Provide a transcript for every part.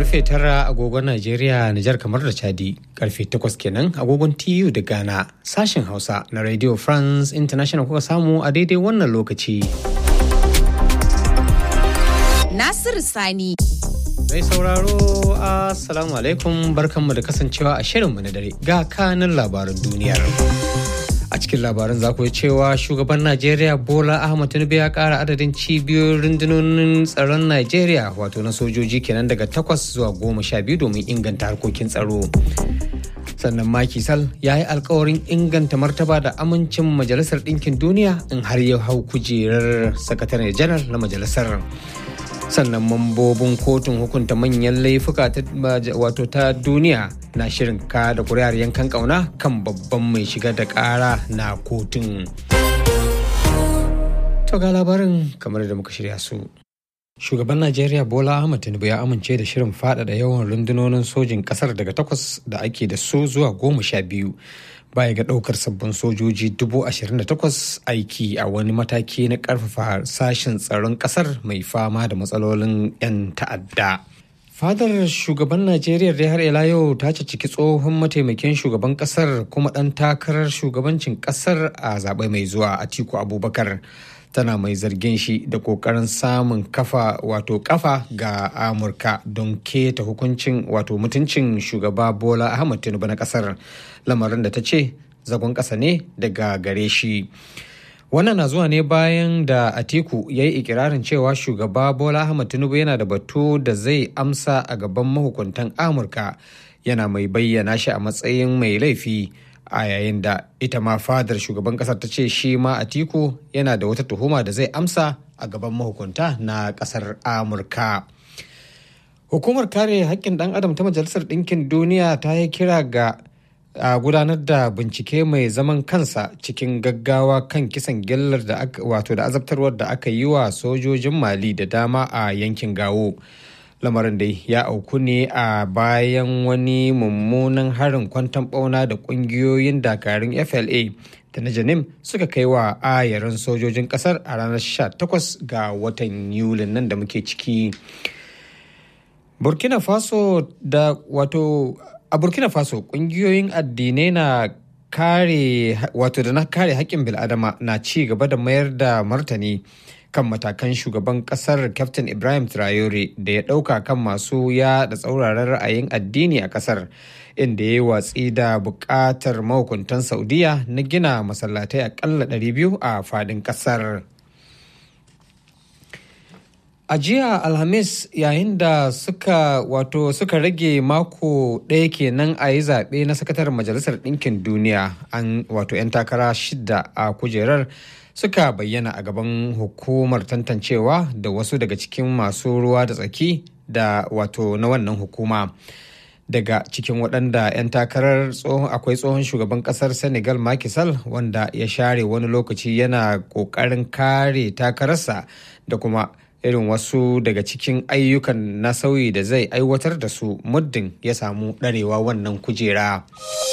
karfe tara agogon Najeriya, Nijar kamar da Chadi, karfe takwas kenan agogon TU da Ghana, sashen Hausa na Radio France International kuka samu a daidai wannan lokaci. Nasiru Sani. Mai sauraro, Assalamu alaikum barkanmu da kasancewa a shirinmu na dare ga kanin labaran duniyar. a cikin labaran za ku cewa shugaban najeriya bola ahmad tinubu ya kara adadin cibiyoyin rundunonin tsaron najeriya wato na sojoji kenan daga takwas zuwa goma sha biyu domin inganta harkokin tsaro sannan Macky Sall ya yi alkawarin inganta martaba da amincin majalisar ɗinkin duniya in har ya hau kujerar sakataren janar na majalisar sannan mambobin kotun hukunta manyan laifuka wato ta duniya na shirin ka da kuri'ar yankan kauna kan babban mai shiga da kara na kotun to ga labarin kamar da muka shirya su shugaban najeriya bola ahmad tinubu ya amince da shirin faɗaɗa yawan rundunonin sojin ƙasar daga takwas da ake da su zuwa goma sha biyu baya ga ɗaukar sabbin sojoji dubu ashirin da takwas aiki a wani mataki na ƙarfafa sashen tsaron ƙasar mai fama da matsalolin 'yan ta'adda. fadar shugaban najeriya dai har ila yau ta ciki tsohon mataimakin shugaban kasar kuma ɗan takarar shugabancin kasar a zaɓe mai zuwa atiku abubakar tana mai zargin shi da kokarin samun kafa wato kafa ga amurka don keta hukuncin wato mutuncin shugaba bola ahmad tinubu na kasar lamarin da ta ce zagon ƙasa ne daga gare shi wannan na zuwa ne bayan da atiku ya yi ikirarin cewa shugaba bola ahmad tinubu yana da batu da zai amsa a gaban mahukuntan amurka yana mai bayyana shi a matsayin mai laifi a yayin da ita ma fadar shugaban kasar ta ce shi ma atiku yana da wata tuhuma da zai amsa a gaban mahukunta na kasar amurka hukumar kare haƙƙin ɗan adam ta majalisar ɗinkin duniya ta yi kira ga a gudanar da bincike mai zaman kansa cikin gaggawa kan kisan gillar da aka wato da azabtarwar da aka yi wa sojojin mali da dama a yankin gawo lamarin dai ya auku ne a bayan wani mummunan harin kwantan bauna da kungiyoyin dakarun fla da na janim suka kai wa ayarin sojojin kasar a ranar 18 ga watan yulin nan da muke ciki burkina faso da wato a burkina faso kungiyoyin addinai na kare wato da na kare haƙƙin bil'adama na ci gaba da mayar da martani kan matakan shugaban kasar captain ibrahim traore da ya ɗauka kan masu ya da tsauraran ra'ayin addini a kasar inda ya yi watsi da buƙatar mahukuntan saudiya na gina masallatai akalla 200 a fadin kasar a jiya alhamis yayin da suka wato suka rage mako ɗaya kenan a yi zaɓe na sakataren majalisar ɗinkin duniya an wato 'yan takara shida a kujerar suka bayyana a gaban hukumar tantancewa da wasu daga cikin masu ruwa da tsaki da wato na wannan hukuma daga cikin waɗanda 'yan takarar akwai tsohon shugaban ƙasar senegal Macky Sall wanda ya share wani lokaci yana ƙoƙarin kare takararsa da kuma irin wasu daga cikin ayyukan na sauyi da zai aiwatar da su muddin ya samu ɗarewa wannan kujera.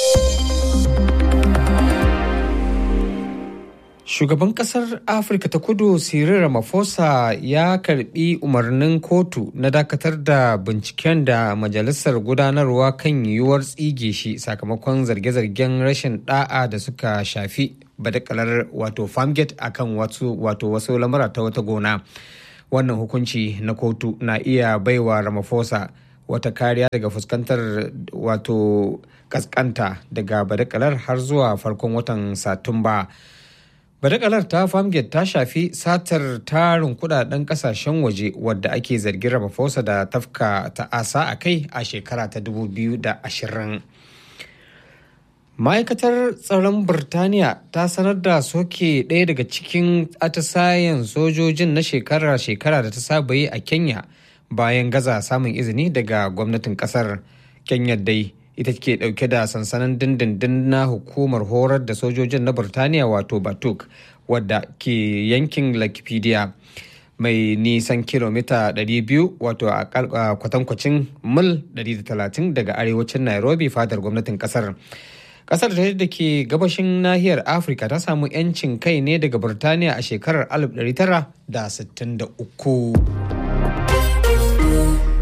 Shugaban kasar Afirka ta kudu Cyril Ramaphosa ya karbi umarnin kotu na dakatar da binciken da majalisar gudanarwa kan yiwuwar tsige shi sakamakon zarge-zargen rashin da'a da suka shafi badakalar wato farmgate akan wato wasu lamura ta wata gona. Wannan hukunci na kotu na iya baiwa Ramaphosa wata kariya daga fuskantar wato kaskanta daga badakalar har zuwa farkon watan Satumba. badakalar ta famgate ta shafi satar tarin kudaden kasashen waje wadda ake zargin ramaphosa da tafka ta'asa a kai a shekara ta 2020 ma'aikatar tsaron birtaniya ta sanar da soke ɗaya daga cikin atisayen sojojin na shekara-shekara da ta saba yi a kenya bayan gaza samun izini daga gwamnatin kasar kenya dai ita ke dauke da sansanin dindindin na hukumar horar da sojojin na Burtaniya wato Batuk wadda ke yankin Lakipedia mai nisan kilomita 200 wato a kwatankwacin mil 130 daga arewacin Nairobi fadar gwamnatin kasar. Kasar da ke gabashin nahiyar Afirka ta samu 'yancin kai ne daga Burtaniya a shekarar 1963.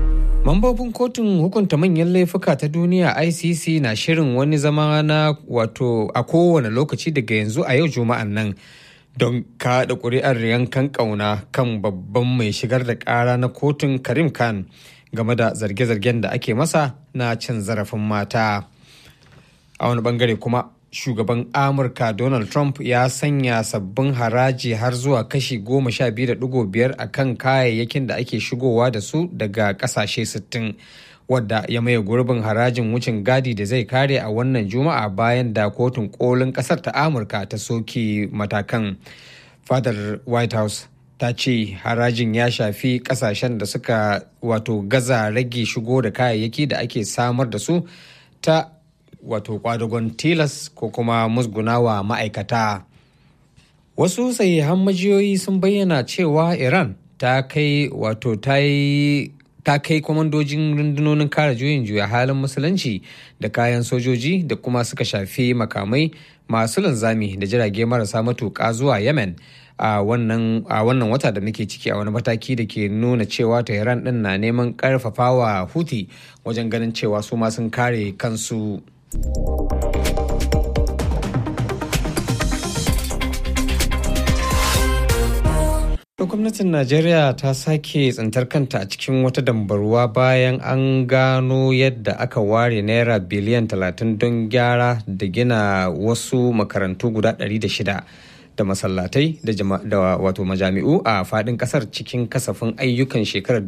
Mambobin kotun hukunta manyan laifuka ta duniya ICC na shirin wani zama na wato a kowane lokaci daga yanzu a yau juma'an nan don kaɗa ƙuri'ar yankan ƙauna kan babban mai shigar da ƙara na kotun Karim Khan game da zarge-zargen da ake masa na cin zarafin mata. A wani bangare kuma shugaban Amurka Donald Trump ya sanya sabbin haraji har zuwa kashi goma sha biyu da digo biyar a kan kayayyakin da ake shigowa da su daga kasashe sittin wadda ya maye gurbin harajin wucin gadi da zai kare a wannan juma'a bayan da kotun kolin kasar ta amurka ta soke matakan fadar white house ta ce harajin ya shafi kasashen da suka wato gaza rage shigo da kayayyaki da ake samar da su ta wato kwadagon tilas ko kuma musgunawa ma'aikata wasu sahihan majiyoyi sun bayyana cewa iran ta kai wato ta yi ta kai kwamandojin rundunonin kare juyin juya halin musulunci da kayan sojoji da kuma suka shafi makamai masu linzami da jirage marasa matuƙa zuwa yemen a wannan wata da muke ciki a wani mataki da ke nuna cewa tehran din na neman karfafawa huti wajen ganin cewa su ma sun kare kansu gwamnatin najeriya ta sake tsintar kanta a cikin wata dambarwa bayan an gano yadda aka ware naira biliyan 30 don gyara da gina wasu makarantu guda 600 da masallatai da wato majami'u a fadin kasar cikin kasafin ayyukan shekarar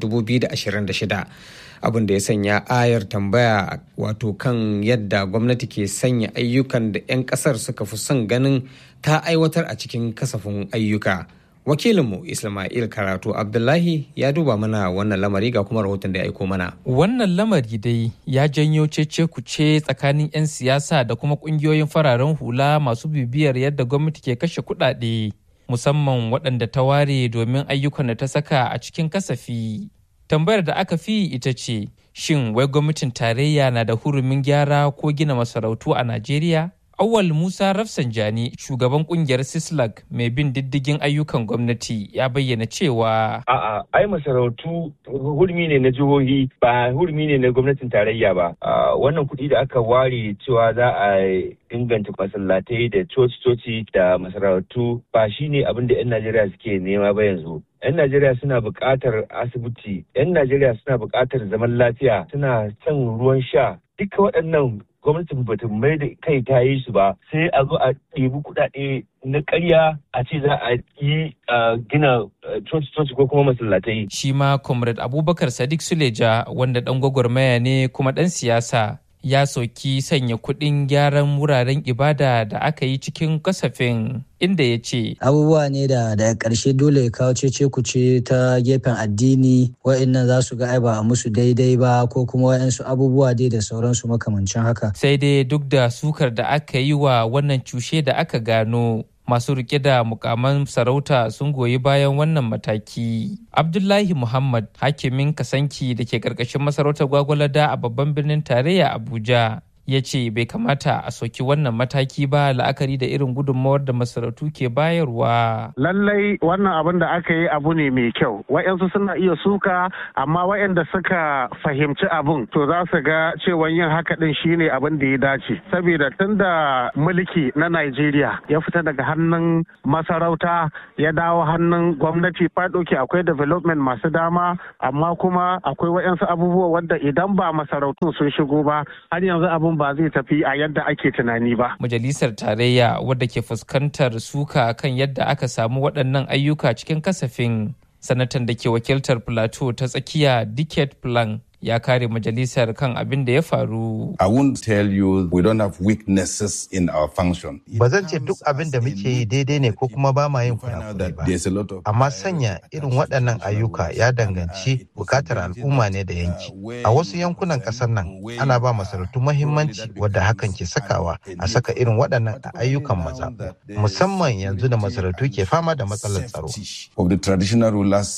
2026 abin da ya sanya ayar tambaya wato kan yadda gwamnati ke sanya ayyukan da 'yan kasar suka fi son ganin ta aiwatar a cikin kasafin ayyuka wakilinmu ismail karatu abdullahi ya duba mana wannan lamari ga kuma rahoton da ya aiko mana wannan lamari dai ya janyo cece kuce tsakanin 'yan siyasa da kuma kungiyoyin fararen hula masu bibiyar yadda gwamnati ke kashe kudade musamman waɗanda ta ware domin ayyukan da ta saka a cikin kasafi tambayar da aka fi ita ce shin wai gwamnatin tarayya na da hurumin gyara ko gina masarautu a najeriya Awal Musa Rafsanjani, shugaban kungiyar Sislag mai bin diddigin ayyukan gwamnati ya bayyana cewa A'a, ai masarautu hurmi ne na jihohi ba hurmi ne na gwamnatin tarayya ba. Wannan kuɗi da aka ware cewa za a inganta masallatai da coci-coci da masarautu ba shi ne abin da 'yan Najeriya suke nema ba yanzu. 'yan Najeriya suna buƙatar asibiti, 'yan Najeriya suna buƙatar zaman lafiya, suna son ruwan sha. Duka waɗannan gwamnatin bata mai da kai ta yi su ba sai a zo a ɗebi kuɗaɗe na ƙarya a ce za a yi gina coci-coci ko kuma masallatai. Shi ma Comrade Abubakar Sadiq Suleja wanda ɗan gwagwarmaya ne kuma ɗan siyasa ya soki sanya kuɗin gyaran wuraren ibada da aka yi cikin kasafin inda ya ce abubuwa ne da daga ƙarshe dole ya kawo cece kuce ta gefen addini wa'annan za su ga ai ba a musu daidai ba ko kuma wa'ansu abubuwa dai da sauransu makamancin haka sai dai duk da sukar da aka yi wa wannan cushe da aka gano masu rike da mukaman sarauta sun goyi bayan wannan mataki. Abdullahi Muhammad hakimin kasanki da ke karkashin masarautar gwagwalada a babban birnin tarayya Abuja ya ce bai kamata a soki wannan mataki ba la'akari da irin gudunmawar da masarautu ke bayarwa. Lallai wannan abin da aka yi abu ne mai kyau. Wa'yansu suna iya suka amma wa'yanda suka fahimci abin to za su ga cewa yin haka din shine abin da ya dace. Saboda tun da mulki na Najeriya ya fita daga hannun masarauta ya dawo hannun gwamnati fadoki akwai development masu dama amma kuma akwai wa'yansu abubuwa wanda idan ba masarautun sun shigo ba har yanzu abin ba zai tafi a yadda ake tunani ba. Majalisar Tarayya wadda ke fuskantar suka kan yadda aka samu waɗannan ayyuka cikin kasafin sanatan da ke wakiltar Plateau ta tsakiya Dicket Plan ya kare majalisar kan abin da ya faru. I won't tell you we don't have weaknesses in our function. Ba zan ce duk abin da muke yi daidai ne ko kuma ba ma yin kurakurai ba. Amma sanya irin waɗannan ayyuka ya danganci bukatar al'umma ne da yanki. A wasu yankunan ƙasar nan ana ba masarautu mahimmanci wadda hakan ke sakawa a saka irin waɗannan ayyukan mazaɓu. Musamman yanzu da masarautu ke fama da matsalar tsaro. Of the traditional rulers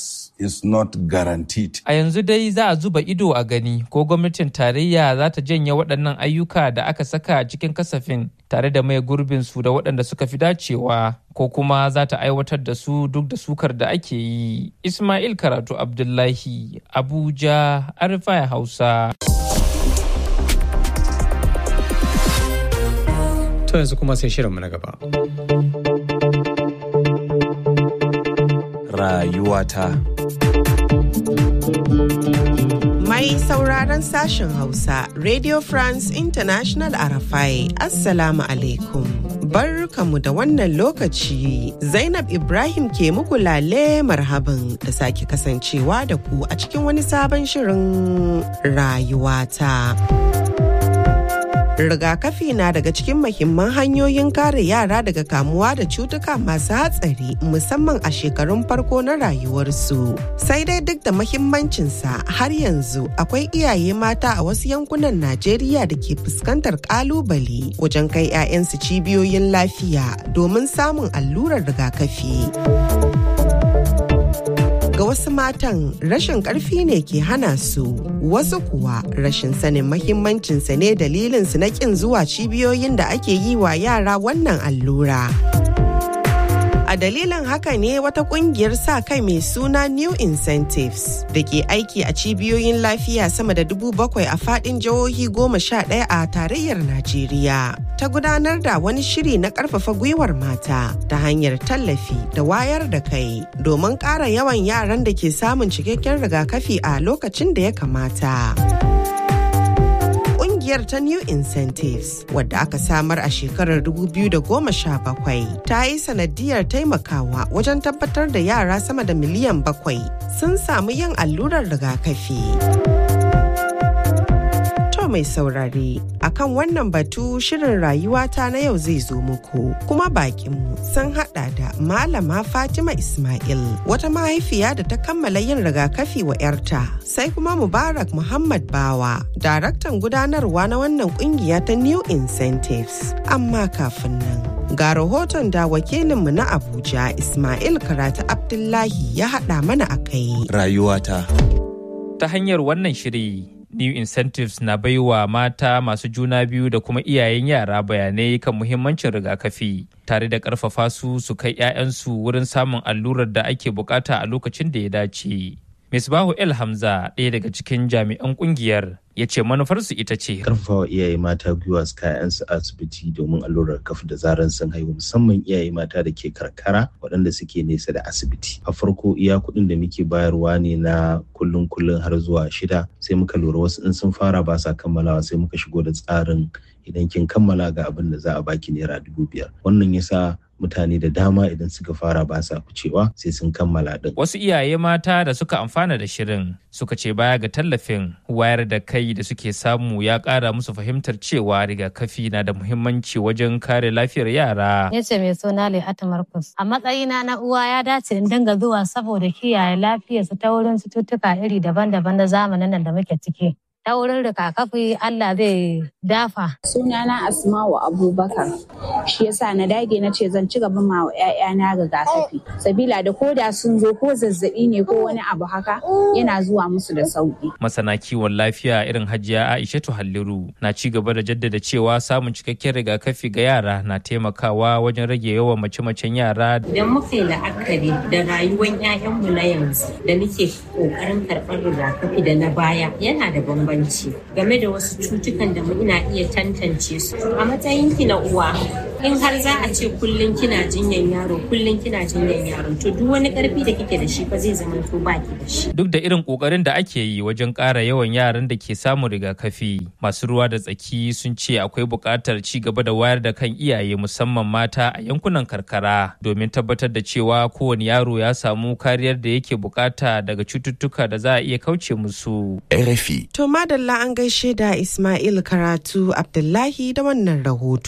is not guaranteed. A yanzu dai za a zuba ido a gani ko gwamnatin tarayya za ta janye waɗannan ayyuka da aka saka cikin kasafin tare da mai gurbin su da waɗanda suka fi dacewa ko kuma za ta aiwatar da su duk da sukar da ake yi. Ismail Karatu Abdullahi, Abuja, Arifai Hausa. To yanzu kuma sai shirinmu na gaba. Rayuwata. Mai sauraron sashen Hausa, Radio France International Arafai, Assalamu alaikum. Barkamu da wannan lokaci, Zainab Ibrahim ke muku lale marhaban da sake kasancewa da ku a cikin wani sabon shirin rayuwata. rigakafi na daga cikin mahimman hanyoyin kare yara daga kamuwa da cutuka masu hatsari musamman a shekarun farko na rayuwarsu sai dai duk da mahimmancinsa har yanzu akwai iyaye mata a wasu yankunan najeriya da ke fuskantar kalubale wajen kai 'ya'yansu cibiyoyin lafiya domin samun allurar rigakafi. ga wasu matan rashin karfi ne ke hana su wasu kuwa rashin sanin mahimmancinsa ne dalilinsu na kin zuwa cibiyoyin da ake yi wa yara wannan allura. A dalilin haka ne wata kungiyar sa kai mai suna New Incentives da ke aiki a cibiyoyin lafiya sama da dubu bakwai a fadin jihohi goma sha ɗaya a tarayyar Najeriya. Ta gudanar da wani shiri na ƙarfafa gwiwar mata ta hanyar tallafi da wayar da kai domin ƙara yawan yaran da ke samun cikakken rigakafi a lokacin da ya kamata. kungiyar ta New Incentives wadda aka samar a shekarar 2017 ta yi sanadiyar taimakawa wajen tabbatar da yara sama da miliyan bakwai sun samu yin allurar rigakafi. To mai saurare akan wannan batu shirin rayuwata na yau zai zo muku kuma bakinmu sun hada da malama Fatima Ismail wata mahaifiya da ta kammala yin rigakafi wa 'yarta sai kuma Mubarak Muhammad Bawa daraktan gudanarwa na wannan kungiya ta New Incentives amma kafin nan ga rahoton da wakilinmu na Abuja Ismail Karatu Abdullahi ya hada mana a kai. Rayuwata. Ta hanyar wannan shiri New Incentives na baiwa mata masu juna biyu da kuma iyayen yara bayanai kan muhimmancin rigakafi tare da ƙarfafa su su kai 'ya'yansu wurin samun allurar da ake bukata a lokacin da ya dace. Misbahu El Hamza ɗaya daga cikin jami'an ƙungiyar ya ce manufarsu ita ce karfafawa iyaye mata gwiwa su kayansu asibiti domin allurar kafa da zaran sun haihu musamman iyaye mata da ke karkara waɗanda suke nesa da asibiti a farko iya kuɗin da muke bayarwa ne na kullun kullun har zuwa shida sai muka lura wasu in sun fara ba sa kammalawa sai muka shigo da tsarin idan kin kammala ga abin da za a baki naira dubu biyar wannan yasa mutane da dama idan suka fara ba sa ficewa sai sun kammala din. Wasu iyaye mata da suka amfana da shirin suka ce baya ga tallafin wayar da kai da suke samu ya ƙara musu fahimtar cewa rigakafi na da muhimmanci wajen kare lafiyar yara. Ya ce mai suna Lehatu Markus. A matsayina na uwa ya dace in dinga zuwa saboda kiyaye lafiyarsu ta wurin cututtuka iri daban-daban na zamanin nan da muke ciki. ta wurin rigakafi Allah zai dafa. Sunana Asma'u Abubakar. Shi yasa na dage na ce zan ci gaba ma wa 'ya'yana rigakafi. Sabila da ko da sun zo ko zazzabi ne ko wani abu haka yana zuwa musu da sauki. Masana kiwon lafiya irin Hajiya Aishatu Halliru na ci gaba da jaddada cewa samun cikakken rigakafi ga yara na taimakawa wajen rage yawan mace-macen yara. Idan muka yi la'akari da rayuwar 'ya'yanmu na yanzu da muke ƙoƙarin karɓar rigakafi da na baya yana da bambanci. bambanci game da wasu cutukan da ina iya tantance su a matsayin ki na uwa in har za a ce kullum kina jinyan yaro kullum kina jinyan yaro to duk wani karfi da kike da shi fa zai zama to baki da shi duk da irin kokarin da ake yi wajen ƙara yawan yaran da ke samun rigakafi masu ruwa da tsaki sun ce akwai buƙatar ci gaba da wayar da kan iyaye musamman mata a yankunan karkara domin tabbatar da cewa kowane yaro ya samu kariyar da yake bukata daga cututtuka da za a iya kauce musu RFI To madalla an gaishe da Ismail Karatu Abdullahi da wannan rahoto.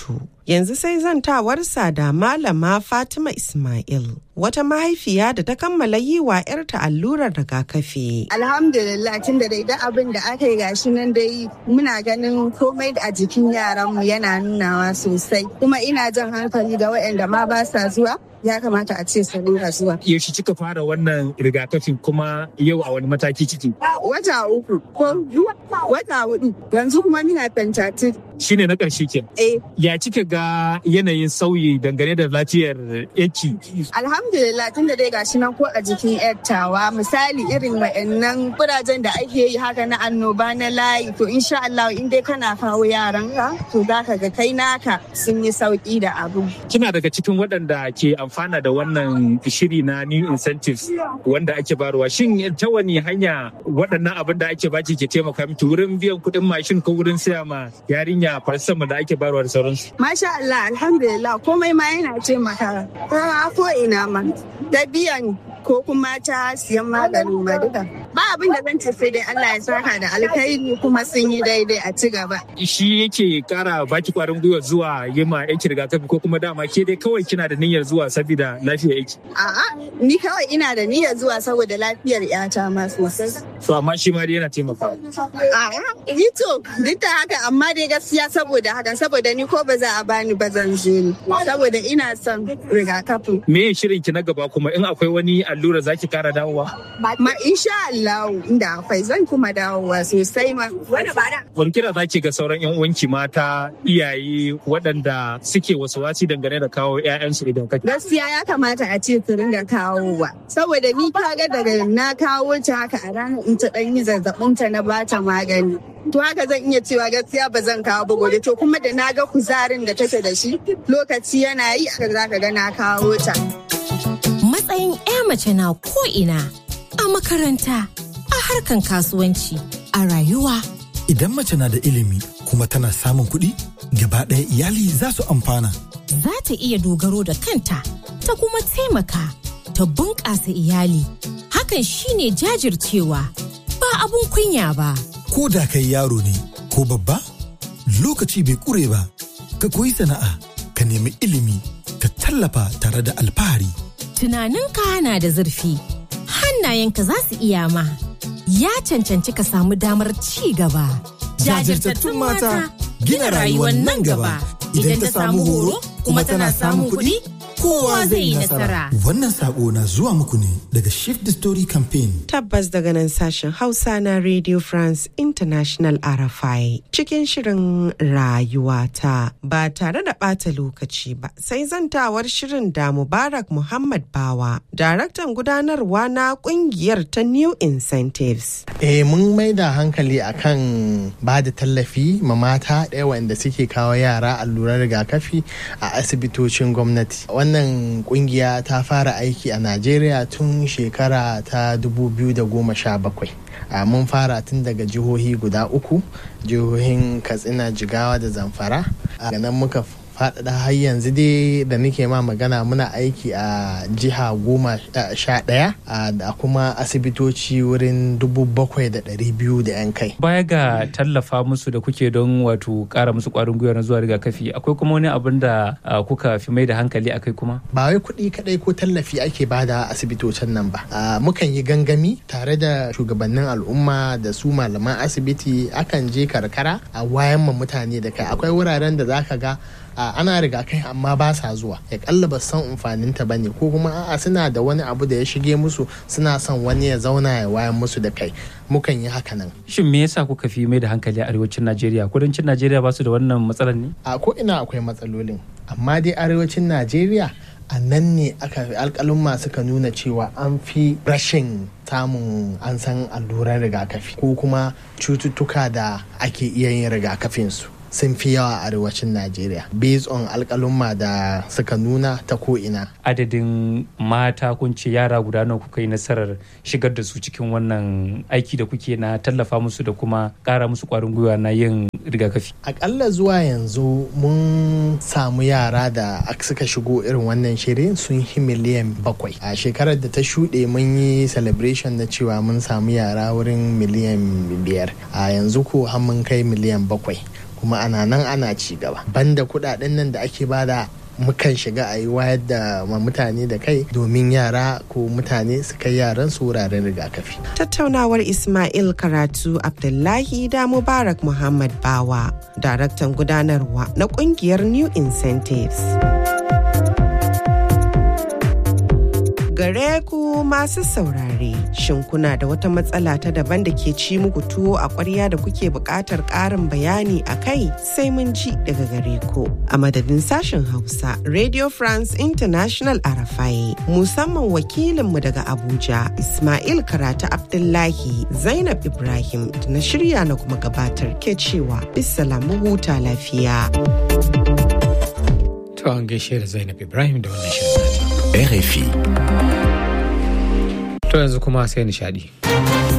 Yanzu sai zantawarsa da Malama Fatima Ismail. Wata mahaifiya da ta kammala yi wa 'yarta allurar rigakafi. Alhamdulillah tun da dai abin da aka yi gashi nan dai muna ganin komai a jikin yaranmu yana nunawa sosai. Kuma ina jan hankali ga waɗanda ma ba sa zuwa ya kamata a ce su rinka zuwa. Yaushe kika fara wannan rigakafin kuma yau a wani mataki ciki? Wata uku ko wata hudu yanzu kuma mina pentatin. Shine na ƙarshe ke. Eh. Ya kika ga yanayin sauyi dangane da lafiyar yanki? Alhamdulillah tun da dai gashi nan ko a jikin yattawa misali irin wa'annan kurajen da ake yi haka na annoba na layi to insha Allah in dai kana kawo yaranka to za ka ga kai naka sun yi sauki da abu. Kina daga cikin waɗanda ke amfana da wannan shiri na new incentives wanda ake barwa shin ta wani hanya waɗannan abin da ake baki ke taimaka miki wurin biyan kuɗin mashin ko wurin siya ma yarinya farsan da ake barwa da sauransu. Masha Allah alhamdulillah komai ma yana taimaka ko ina ma da biyan ko kuma ta siyan maganin ma duka. Ba abin da zan ce sai dai Allah ya saka da alkhairi kuma sun yi daidai a ci gaba. Shi yake kara baki kwarin gwiwa zuwa yi ma yake rigakafi ko kuma dama ke dai kawai kina da niyyar zuwa saboda lafiyar yake. A'a ni kawai ina da niyyar zuwa saboda lafiyar yata ma sosai. So amma shi ma dai yana taimakawa. A'a ni to duk da haka amma dai gaskiya saboda haka saboda ni ko ba za a bani ba zan je ni saboda ina son rigakafin. Me shirin ki na gaba kuma in akwai wani allura zaki kara dawowa? Ma insha Allah inda akwai zan kuma dawowa sosai ma. Wani kira zaki ga sauran yan uwanki mata iyaye waɗanda suke wasu wasi dangane da kawo 'ya'yansu idan ka Gaskiya ya kamata a ce su ringa kawowa. Saboda ni kaga daga na kawo ta haka a ranar in ta ɗan yi zazzabin ta na bata magani. To haka zan iya cewa gaskiya ba zan kawo ba gobe to kuma da na ga kuzarin da take da shi lokaci yana yi aka za ka ga na kawo ta. Matsayin 'ya mace na ko'ina a makaranta, a harkan kasuwanci, a rayuwa. Idan mace na da ilimi kuma tana samun kuɗi, gaba ɗaya iyali za su amfana. Za ta iya dogaro da kanta, ta kuma taimaka, ta bunƙasa iyali. Hakan shine jajircewa, ba abun kunya ba. Ko da kai yaro ne ko babba, lokaci bai ƙure ba, ka koyi sana'a, ka nemi ilimi, ka tallafa tare da alfahari. Tunaninka na da zurfi, hannayenka za su iya ma. Ya cancanci ka samu damar ci gaba. Jajirtattun mata gina rayuwar nan gaba. Idan ta samu horo kuma tana samun kuɗi, kowa zai yi nasara. Wannan sako na zuwa muku ne daga Shift the Story Campaign. Tabbas daga nan sashen Hausa na Radio France International RFI cikin shirin rayuwata ba tare da ɓata lokaci ba sai zantawar shirin da Mubarak Muhammad Bawa, daraktan gudanarwa na kungiyar ta New Incentives. Eh mun mai da hankali akan ba da tallafi ma mata ɗaya wanda suke kawo yara allurar rigakafi a asibitocin gwamnati. Wannan kungiya ta fara aiki a Najeriya tun shekara ta 2017. Uh, mun fara tun daga jihohi guda uku jihohin katsina jigawa da zamfara a uh, nan muka faɗaɗa har yanzu dai da nake ma magana muna aiki a jiha goma sha ɗaya da kuma asibitoci wurin dubu bakwai da ɗari biyu da yan kai. Baya ga tallafa musu da kuke don wato ƙara musu ƙwarin gwiwa na zuwa rigakafi akwai kuma wani abin da kuka fi mai da hankali akai kuma? Ba wai kuɗi kaɗai ko tallafi ake bada asibitocin nan ba. Mukan yi gangami tare da shugabannin al'umma da su malaman asibiti akan je karkara a wayan ma mutane da kai akwai wuraren da zaka ga Uh, ana rigakai amma ba sa zuwa ya kalla ba san amfaninta ba ne ko kuma a'a suna da wani abu da ya shige musu suna son wani ya zauna ya wayan musu da kai mukan yi haka nan shin me yasa kuka fi mai da hankali a arewacin najeriya kudancin najeriya ba su da wannan matsalar ne a ko ina akwai matsalolin amma dai arewacin najeriya a nan ne aka alkalumma suka nuna cewa an fi rashin samun an san alluran rigakafi ko kuma cututtuka da ake iya yin rigakafinsu sun fi yawa a arewacin Najeriya based on alkalumma da suka nuna ta ko'ina. Adadin mata kun ce yara guda nawa kuka yi nasarar shigar da su cikin wannan aiki da kuke na tallafa musu da kuma kara musu kwarin gwiwa na yin rigakafi. Akalla zuwa yanzu mun samu yara da suka shigo irin wannan shirin sun yi miliyan bakwai. A shekarar da ta shuɗe mun yi celebration na cewa mun samu yara wurin miliyan biyar. A yanzu ko har mun kai miliyan bakwai. kuma ana nan ana ci gaba banda kuɗaɗen nan da ake bada mukan shiga a yi wayar da mutane da kai domin yara ko mutane su kai yaran su wuraren rigakafi. Tattaunawar Ismail Karatu Abdullahi da Mubarak Muhammad Bawa, daraktan gudanarwa na kungiyar New Incentives. gare ku masu saurare shin kuna da wata matsala ta daban da ke ci muku tuwo a ƙwarya da kuke buƙatar ƙarin bayani a kai sai mun ji daga gare ku a madadin sashen hausa radio france international arafai musamman wakilinmu daga abuja ismail karatu abdullahi zainab ibrahim da na shirya na kuma gabatar ke cewa bisalamu huta lafiya to an gaishe da zainab ibrahim da wannan shirin RFI. To yanzu kuma sai nishadi.